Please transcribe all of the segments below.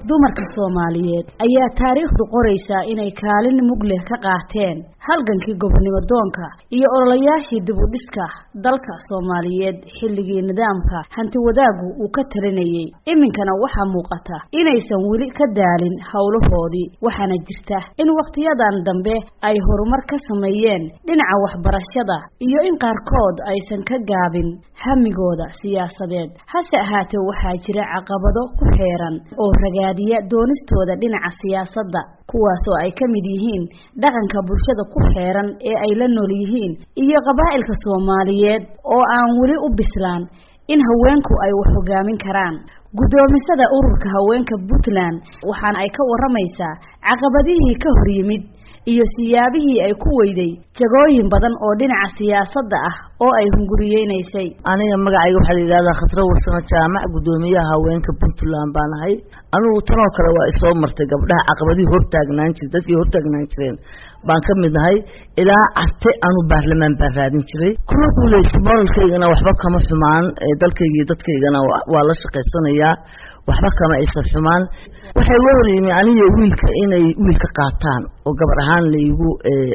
dumarka soomaaliyeed ayaa taariikhdu qoraysaa inay kaalin mug leh ka qaateen halgankii gobonimo doonka iyo ololayaashii dib u dhiska dalka soomaaliyeed xilligii nidaamka hanti wadaaggu uu ka talinayay iminkana waxaa muuqata inaysan weli ka daalin howlahoodii waxaana jirta in wakhtiyadan dambe ay horumar ka sameeyeen dhinaca waxbarashada iyo in qaarkood aysan ka gaabin hamigooda siyaasadeed hase ahaatee waxaa jira caqabado ku xeeran oo ragaadiya doonistooda dhinaca siyaasadda kuwaasoo ay ka mid yihiin dhaqanka bulshada ku xeeran ee ay la nool yihiin iyo qabaa'ilka soomaaliyeed oo aan weli u bislaan in haweenku ay wax hogaamin karaan guddoomisada ururka haweenka puntland waxaana ay ka waramaysaa caqabadihii ka hor yimid iyo siyaabihii ay ku weyday jagooyin badan oo dhinaca siyaasadda ah oo ay hunguriyeynaysay aniga magacayga waxaa la yidhahdaa khadro warsamo jaamac guddoomiyaha haweenka puntland baan ahay anigu tanoo kale waa isoo martay gabdhaha caqabadihii hortaagnaan jire dadkii hortaagnaan jireen baan ka mid nahay ilaa carte anu baarlamaan baan raadin jiray kuma guuleysa moralkaygana waxba kama xumaan dalkayga iyo dadkaygana waa la shaqaysanayaa waxba kama aysan xumaan waxay la hor yimi aniga wiilka inay wiilka qaataan oo gabar ahaan laigu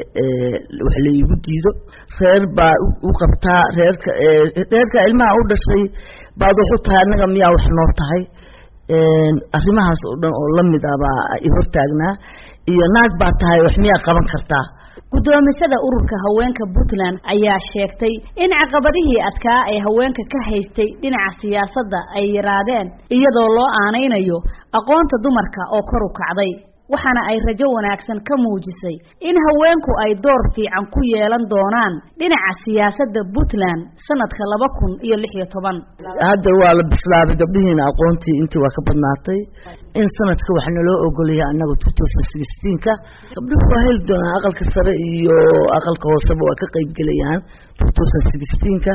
wax laigu diido reer baa u qabtaa reerka reerka ilmaha u dhashay baad wax u tahay annaga miyaa wax noo tahay arrimahaas oo dhan oo lamid ah baa i hortaagnaa iyo naag baa tahay wax miyaa qaban kartaa guddoomisada ururka haweenka puntland ayaa sheegtay in caqabadihii adkaa ee haweenka ka haystay dhinaca siyaasadda ay yaraadeen iyadoo loo aanaynayo aqoonta dumarka oo kor u kacday waxaana ay rajo wanaagsan ka muujisay in haweenku ay door fiican ku yeelan doonaan dhinaca siyaasadda puntland sanadka laba kun iyo lix iyo toban hadda waa la bislaabay gabdhihiina aqoontii intii waa ka badnaatay in sanadka wax naloo ogolaya annaga two thousand sixteenka gabdhuhu waa heli doonaan aqalka sare iyo aqalka hooseba waa ka qeybgelayaan two thousand sixteenka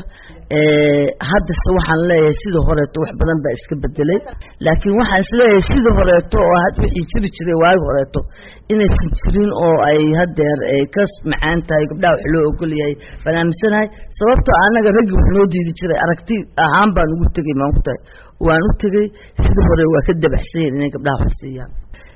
haddase waxaan leeyahay sida horeeto wax badan baa iska bedelay laakiin waxaan isleeyahay sida horeeto oo wixii jiri jiray waagi horeeto inaysan jirin oo ay hadeer ka macaan tahay gabdhaha wax loo ogolyahay baan aaminsanahay sababtoo annaga raggii wax noo diidi jiray aragti ahaan baan ugu tegay maan ku tahay waan u tegey sida hore waa ka dabaxsan yahin inay gabdhaha wax siiyaan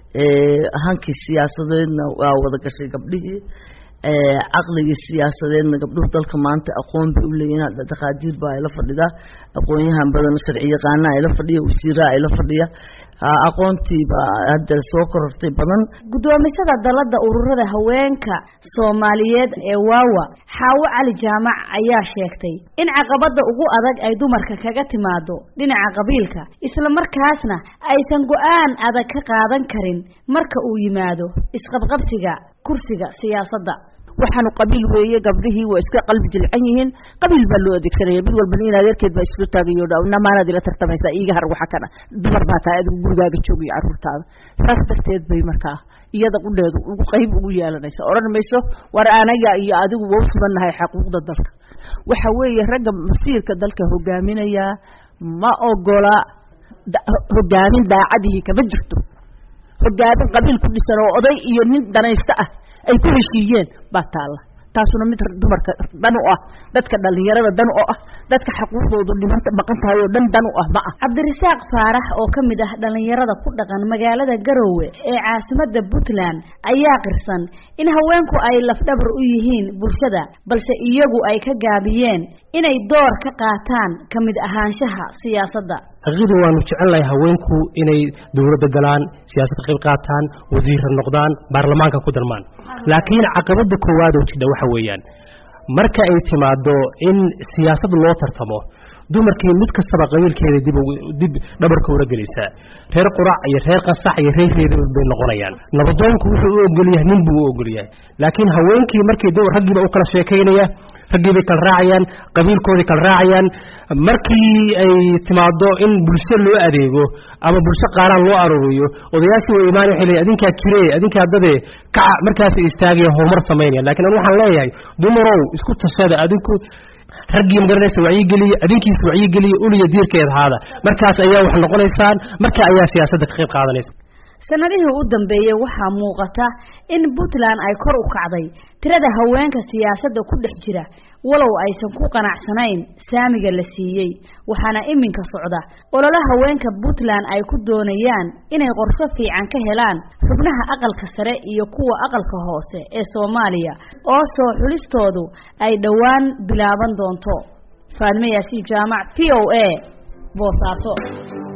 hankii siyaasadeedna waa wada gashay gabdhihii caqligii siyaasadeedna gabdhuhu dalka maanta aqoon bay u leeyihin dhaqaadiir baa ayla fadhidaa aqoonyahan badan sharci yaqaana ayla fadhiya wasiiraa ayla fadhiya aqoontii baa hadda soo korortay badan guddoomisada dalada ururada haweenka soomaaliyeed ee waawa xaawo cali jaamac ayaa sheegtay in caqabada ugu adag ay dumarka kaga timaado dhinaca qabiilka isla markaasna aysan go-aan adag ka qaadan karin marka uu yimaado isqabqabsiga kursiga siyaasadda waxaanu qabiil weeye gabdhihii waa iska qalbi jilcan yihiin qabiil baa loo adeegsanaya mid walba in adeerkeed baa isla taagayo namaanaad ila tartamaysaa iiga har waxa kana dumar baa tahay adigu gurigaaga joogiyo carruurtaada saas darteed bay markaa iyada qudheedu ugu qayb ugu yeelanaysa odhan mayso war anaga iyo adigu waa u sibanahay xaquuqda dalka waxa weeye ragga masiirka dalka hogaaminaya ma ogola hogaamin daacadihii kama jirto hogaamin qabiil ku dhisan oo oday iyo nin danaysta ah ay ku heshiiyeen baa taalla taasuna mid dumarka dan u ah dadka dhalinyarada dan u ah dadka xaquuqdoodu dhiman maqan tahay oo dhan dan u ah ma ah cabdirasaaq faarax oo ka mid ah dhalinyarada ku dhaqan magaalada garowe ee caasimadda puntland ayaa qirsan in haweenku ay lafdhabar u yihiin bulshada balse iyagu ay ka gaabiyeen inay door ka qaataan ka mid ahaanshaha siyaasadda xaqiiqdii waanu jecelnahay haweenku inay dowladda galaan siyaasadda qayb qaataan wasiirra noqdaan baarlamaanka ku darmaan laakiin caqabada koowaad oo jidha waxa weeyaan marka ay timaado in siyaasad loo tartamo dumarkii mid kastaba qabiilkeeda dib dib dhabarka ula gelaysaa reer qurac iyo reer qasax iyo reer reer bay noqonayaan nabadoonku wuxuu u ogolyahay nin buu u ogolyahay laakiin haweenkii markii dowr raggiiba u kala sheekaynaya raggii bay kala raacayaan qabiilkoodii kala raacayaan markii ay timaado in bulsho loo adeego ama bulsho qaaraan loo arooriyo odayaashii way imaanay waxay leeyihin adinkaa kiree adinkaa dadee kaca markaasay istaagaya horumar samaynaya lakiin anu waxaan leeyahay dumarow isku tashada adinku raggii magaranaysa wacyigeliya adinkiisa wacyigeliya uliya diirkeed ahaada markaas ayaa wax noqonaysaan marka ayaa siyaasadda ka qayb qaadanaysa sanadihii u dambeeyey waxaa muuqata in puntland ay kor u kacday tirada haweenka siyaasadda ku dhex jira walow aysan ku qanacsanayn saamiga la siiyey waxaana iminka socda olole haweenka puntland ay ku doonayaan inay qorsho fiican ka helaan xubnaha aqalka sare iyo kuwa aqalka hoose ee soomaaliya oo soo xulistoodu ay dhowaan bilaaban doonto faadme yaasiin jaamac v o a boosaaso